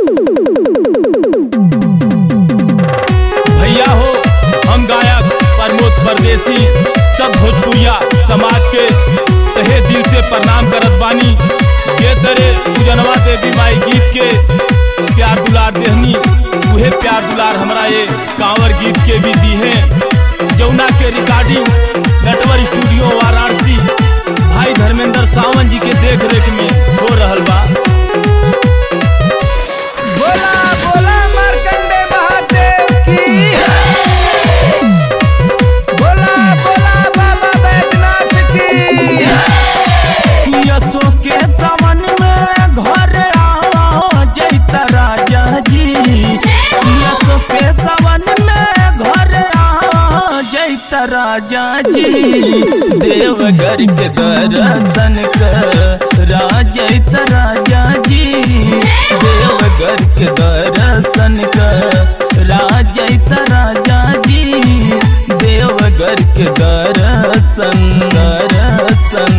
भैया हो हम गायक प्रमोद परदेसी सब भोजपुरिया समाज के तहे दिल से प्रणाम करत बानी जे तरे पूजनवा देवी माई गीत के प्यार दुलार देहनी उहे प्यार दुलार हमरा ये कांवर गीत के भी दी है जौना के रिकॉर्डिंग नटवर स्टूडियो वाराणसी भाई धर्मेंद्र सावंत जी के देख रेख में हो रहल बा बोला बोला मार्कंडे महादेव की बोला बोला बाबा बैजनाथ की यसो के सावन में घर आओ जैता राजा जी यसो के सावन में घर आओ जैता राजा जी देवघर के दर्शन करा जैता राजा जी देवघर के दर्शन करा जैता राजा जी देवघर के दर्शन दर्शन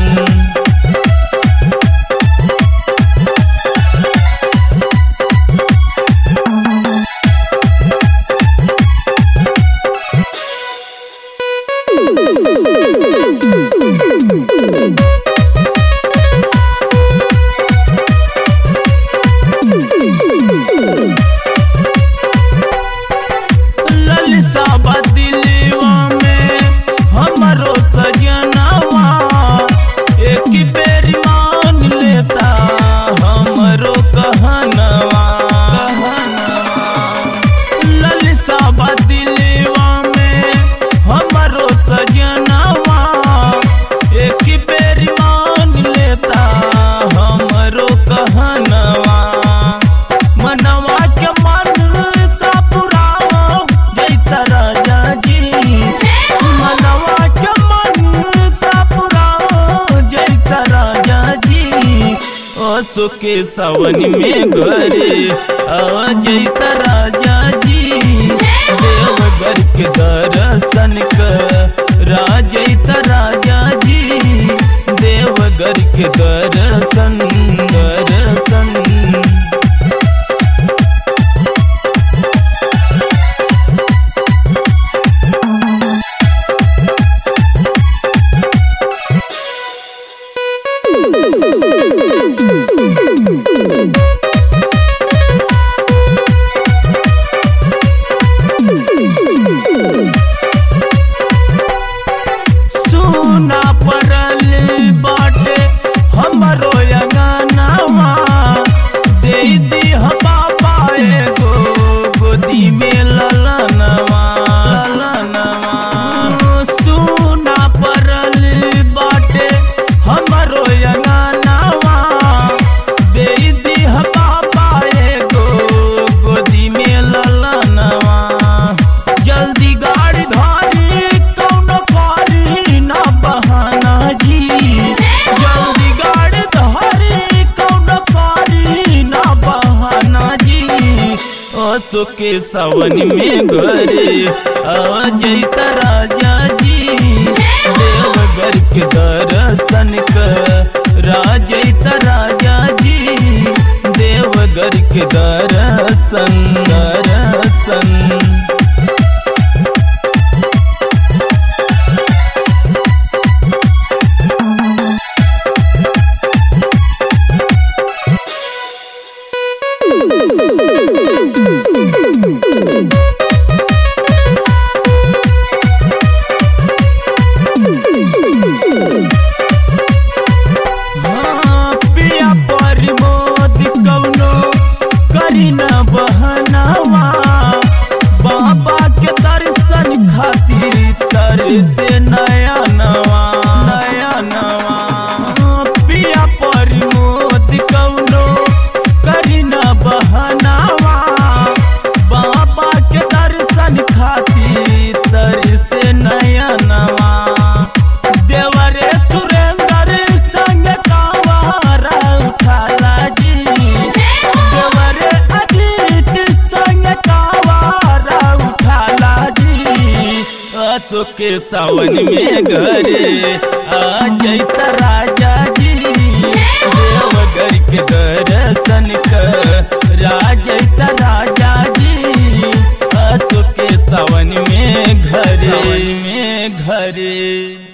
ललसा बदिलवा में हमरो सजनवा एक बेर मान लेता हमरो कहनवा ललसा बदिलवा में हमरो सजनवा एक बेर मान लेता हमरो कहनवा मनवा के मन सा पुराओ जैता राजा जी मनवा के मन सा पुराओ जैता राजा जी ओसो के सावन में घरे आ जैता राजा जी देवघर के दर्शन करा जैता राजा जी देवघर के दर्शन दर्शन सुना पड़ल बाटे हमरो अंगनावा दे दी बाबा एगो गोदी में ललनवा ललनवा सुना पड़ल बाटे हमरो अंगनावा दे दी बाबा एगो गोदी में ललनवा जल्दी गाड़ी धारी कौनो कारी ना बहाना जी जल्दी गाड़ी धारी कौनो कारी ना बहाना जी ओसो के सावन में घरे आ जैता राजा जी देवघर के दर्शन करा जैता राजा जी देवघर के दर्शन दर्शन हाँ, पिया प्रमोद कौनो करी न बहनावा बाबा के दर्शन खातिर तर से नया नवा नया नवा हाँ, पिया प्रमोद कौनो करी न बहनावा बाबा के दर्शन खातिर तर से नया नवा देवरे सुरेंद्र संग कावारा उठाला जी देवरे अजीत संग कावारा उठाला जी असो के सावन में घरे आ जैता राजा जी देवघर के दर्शन कर राज सावन में घरे में घरे